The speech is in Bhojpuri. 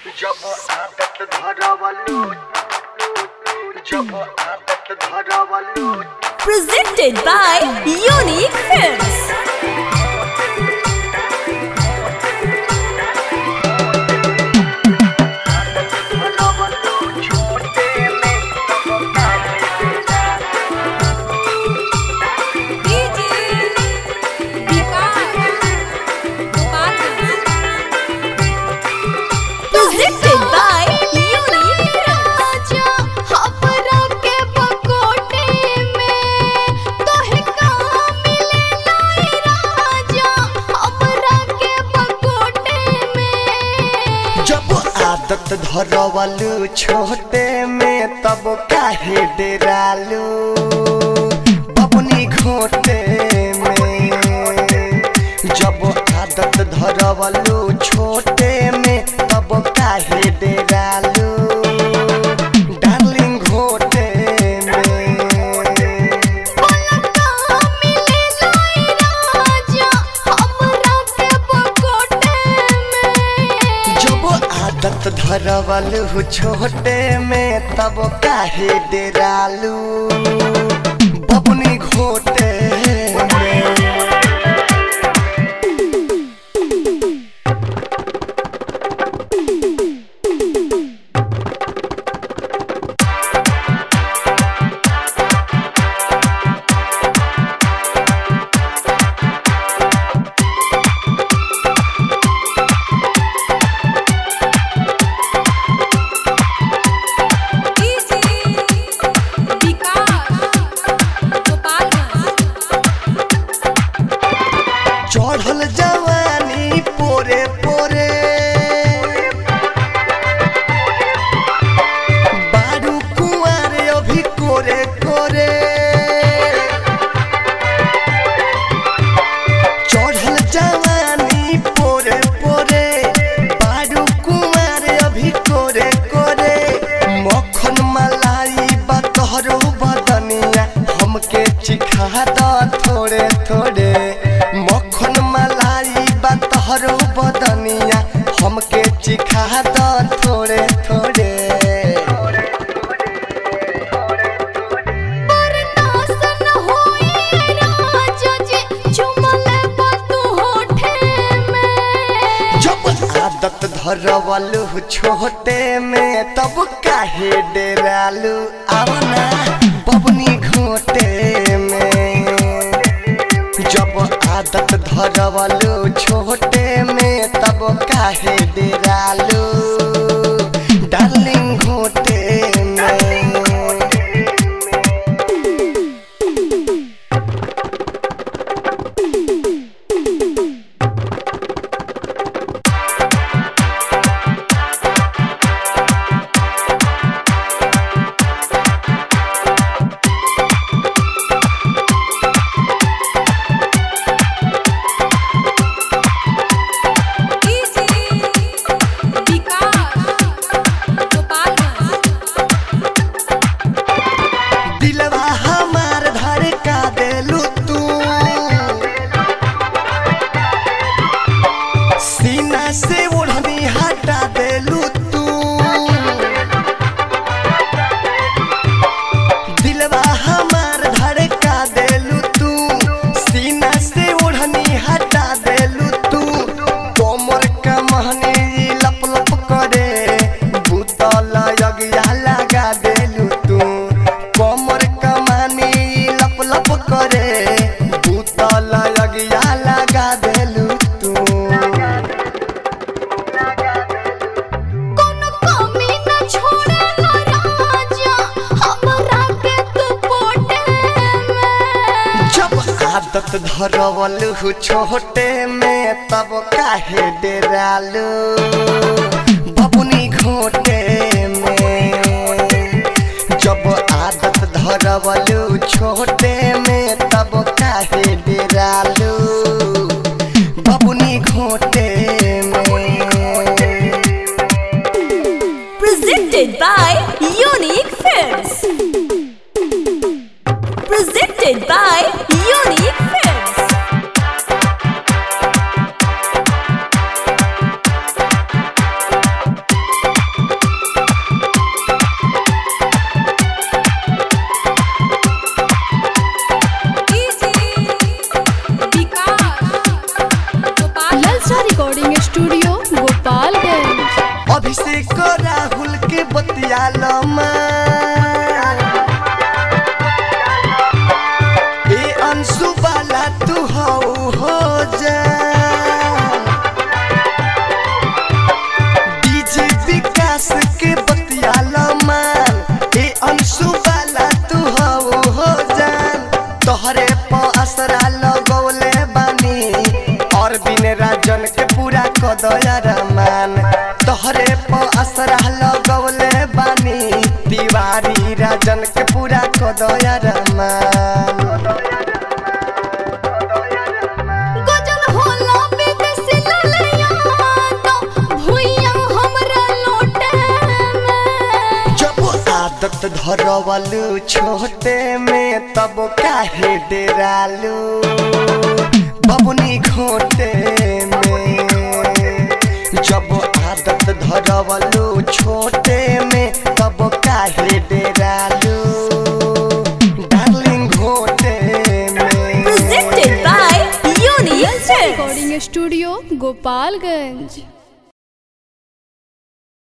जब आदत धरवलू जब आदत धरवलू presented by Unique Films. आदत धरवलू छोटे में तब काहे Presented by Unique Films. जब आदत धरवलू छोटे में तब काहे डेरालू बबनी घोटे में जब आदत धरवलू छोटे में तब काहे डेरालू डार्लिंग घोटे में जब आदत धरवलू छोटे में तब काहे डेरालू बबनी घोटे में चढ़ल जवानी पोरे पोरे बारू कुंवर अभी कोरे कोरे चढ़ल जवानी पोरे पोरे बारू कुंवर अभी कोरे कोरे मक्खन मलाई बतहरो बदनिया हमके चिखा द थोड़े थोड़े मक्खन मलाई बतहरो बदनिया हमके चिखा द थोड़े थोड़े जब आदत धरवलू छोटे में तब काहे डेरालू आवना बबनी घोटे में जब आदत धरवलू छोटे में तब काहे डेरालू डार्लिंग घोटे में दिलवा हमार धड़का देलू तू सीना से ओढ़नी हटा देलू तू दिलवा हमार धड़का देलू तू सीना से ओढ़नी हटा देलू तू कोमर का महनी लप लप करे भूतल यज्ञा लगा देलू तू कोमर का महनी लप लप करे भूतल यज्ञा लगा देलू तू जब आदत धरवलू छोटे में तब काहे डेरालू बबुनी घोटे में जब आदत धरवलू छोटे में तब काहे डेरालू बबुनी घोटे में Presented by Unique Films. Presented by Unique Films. Recording studio Gopalganj Abhishek Rahul के बतियाल ए अंशु बाला तू हो हो जा डीजे विकास के बतियाल मान ए अंशु बाला तू हो हो जान तोहरे प असरा लगौले बानी और बिन राजन के पूरा कदया रमान तोहरे प असरा लगौले बानी तिवारी राजन के पूरा कदया रमान गजल होला विदेशी ललैया तो भुइया हमरा लोटे में जब आदत धरवलू छोटे में तब काहे डेरालू बबुनी खोटे में जब आदत धरवलू छोटे में तब काहे डेरालू डार्लिंग घोटे में Presented by Unique Films. Recording studio Gopalganj